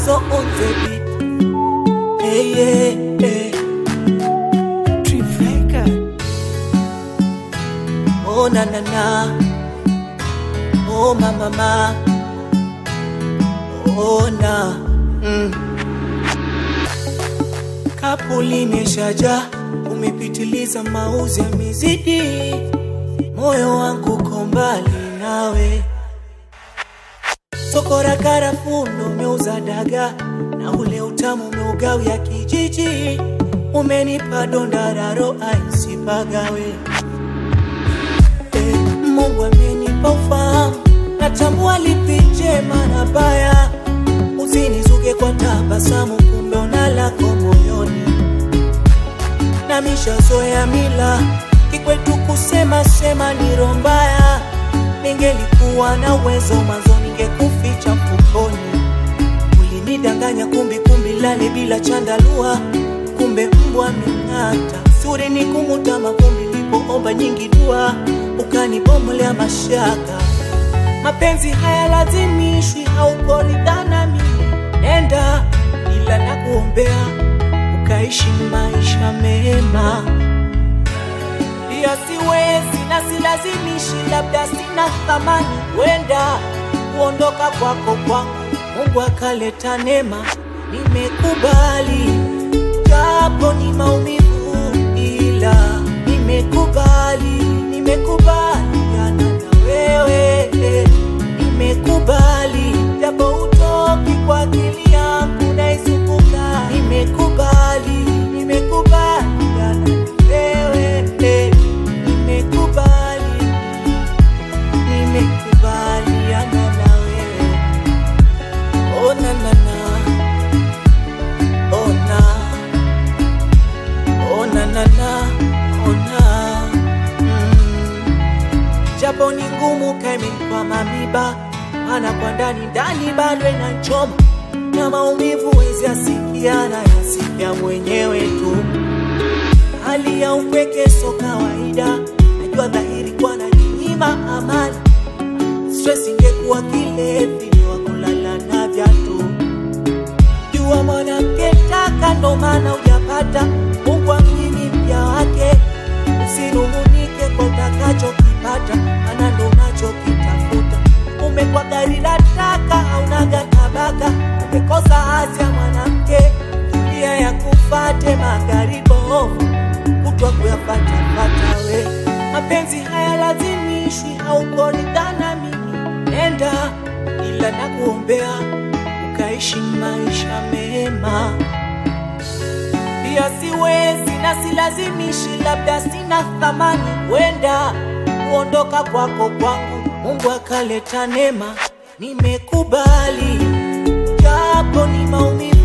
Mazo on the beat. Hey, yeah, hey. Trifecta. Oh na na na. Oh ma ma ma. Oh na. Mm. Kapu limeshaja, umepitiliza mauzi ya mizidi, moyo wangu uko mbali nawe. Soko la karafuu ndo umeuza daga, na ule utamu umeugawia kijiji, umenipa donda la roho isipagawe. Eh, Mungu amenipa ufahamu, natambua lipi jema na baya. Usinizuge kwa tabasamu, kumbe una lako moyoni. Na mishazoea mila kikwetu kusema sema ni roho mbaya. Ningelikuwa na uwezo mwanzo, ningekuficha mfukoni. Ulinidanganya kumbi kumbi, lale bila chandalua, kumbe mbwa ameng'ata. Suri ni kumuta mavumbi, nilipoomba nyingi dua, ukanibomolea mashaka. Mapenzi haya lazimishwi, haukoridhana mimi, nenda ila nakuombea ukaishi maisha mema. Pia siwezi na silazimishi, labda sina thamani, wenda kuondoka kwako kwangu Mungu akaleta neema, nimekubali japo ni maumivu, ila nimekubali, nimekubaliana na wewe, nimekubali japo utoki kwa akili yangu naizunguka, nimekubali, nimekubaliana na wewe, nimekubali, nimekubaliana na wewe. Oh na na na, oh na, oh na na na, oh na. Mm. Japo ni ngumu kaimenipa mamiba, maana kwa ndani ndani bado inachoma na maumivu wezi asikiana yasikia mwenyewe tu. Hali ya upweke so kawaida, najua dhahiri kwa najinyima amani stress ingekuwa kilevi wa kulala na viatu. Jua mwanamke taka, ndo maana hujapata. Mungu amini mja wake, usinungunike kwa utakachokipata, maana ndo unachokitafuta. Umekwa gari la taka, haunaga tabaka, umekosa hasi ya mwanamke, tulia ya kufate magari bovu kutwa kuyafatafata we. Mapenzi haya lazimishwi, haukoridhana mimi, nenda ila nakuombea ukaishi maisha mema. Pia siwezi na silazimishi, labda sina thamani, wenda kuondoka kwako kwangu Mungu akaleta neema, nimekubali japo ni maumivu